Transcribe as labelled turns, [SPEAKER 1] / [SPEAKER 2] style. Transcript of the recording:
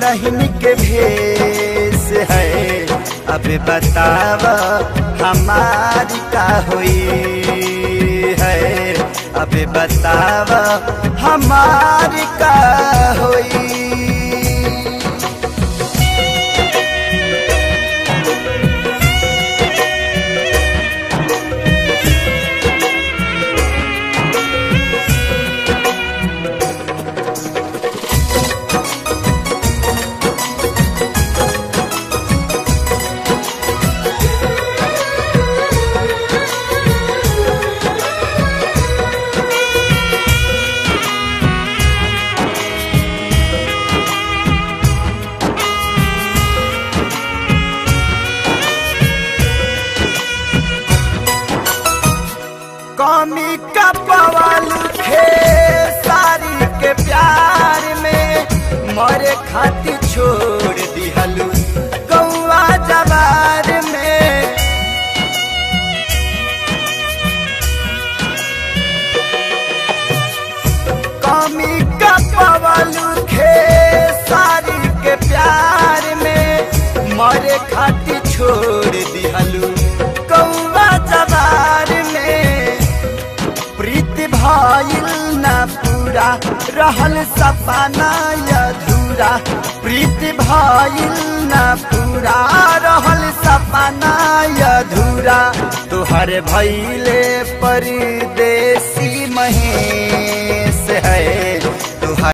[SPEAKER 1] दुल्हन के भेष है अब बताव हमारी का हुई है अब बताव हमारी का हुई कमी का पवाल खे सारी के प्यार में मरे खातिर छोड़ दिहलू गौआ जवार में कमी का पवाल खे सारी के प्यार में मरे खातिर छोड़ दिहलू गौआ जवार में प्रीति भइल न पूरा रहल सपना अधूरा प्रीति भइल न पूरा रहल सपना अधूरा तुहर भैले परदेसी महे